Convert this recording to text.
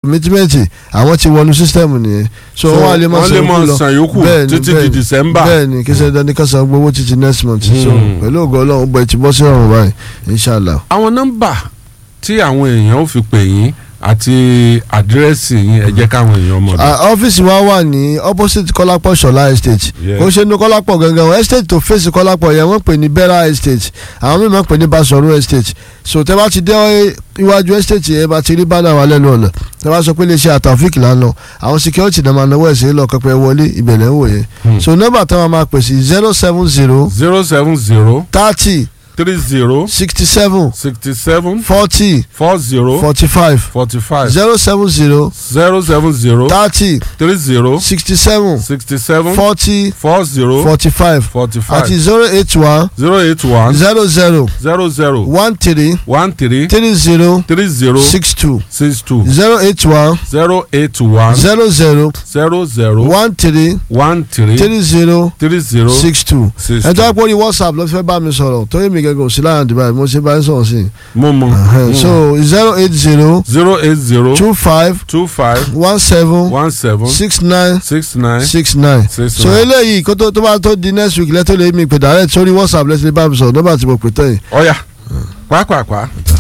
commitment àwọn ti wọnú system nìyẹn so So, wọ́n á lè máa wọ́n san lè yòókù máa lọ san yòókù Bẹ́ẹ̀ni, títí di bẹ́ẹ̀ni. December. bẹ́ẹ̀ni kí sẹ́dá ní ká san gbowó títí next month so Hmm. pẹ̀lú ògo ọlọ́run bọ̀ ẹ̀ ti bọ́ sí ọ̀run báyìí inshallah. àwọn nọ́mbà tí àwọn èèyàn ò fi pè yín àti àdírẹ́sì yín ẹ jẹ́ káwọn èèyàn mọ̀. Ah, ọ́fíìsì wa wà ní opposite kọ́lápọ̀ ṣọlá estate Yeah. ó ṣe ní kọ́lápọ̀ gangan o estate tó fèsì kọ́lápọ̀ yẹn wọ́n pè ní bera estate àwọn míì máa ń pè ní basoro estate so tẹ́ bá ti dé iwájú estate yẹn bá ti rí bánà wa lẹ́nu ọ̀nà tẹ́ bá sọ pé iléeṣẹ́ àtàfíìkì là ń lọ àwọn security náà máa náwó ẹ̀sìn lọ kẹpẹ wọlé ìbẹ̀lẹ̀ ń wò yẹn Hmm. so nọ́mbà táwọn máa pè sí zero seven zero zero seven zero thirty three zero sixty seven sixty seven forty four zero forty five forty five zero seven zero zero seven zero thirty three zero sixty seven sixty seven forty four zero forty five forty àti five zero eight one zero eight one zero zero zero zero one three one three three zero three zero six two six two zero eight one zero eight one zero zero zero zero one three one three three zero three zero six two six ẹ tó wá two. pé orí whatsapp ló fẹ́ bá mi sọ̀rọ̀ torí mi gẹ́gẹ́ òsì láyà dìbà mo ṣe bá yín sọ̀rọ̀ sí i mo mọ Ẹhẹ́n, so zero eight zero zero eight zero two five two five one seven one seven six nine six nine six nine six so nine. eléyìí kó tó tó bá tó di next week lẹ́tọ́ lè mi pè direct sórí whatsapp lẹ́tọ́ lè bá mi sọ̀rọ̀ nọ́mbà tí mo pè tẹ́yìn. ọ̀ya pàápàá.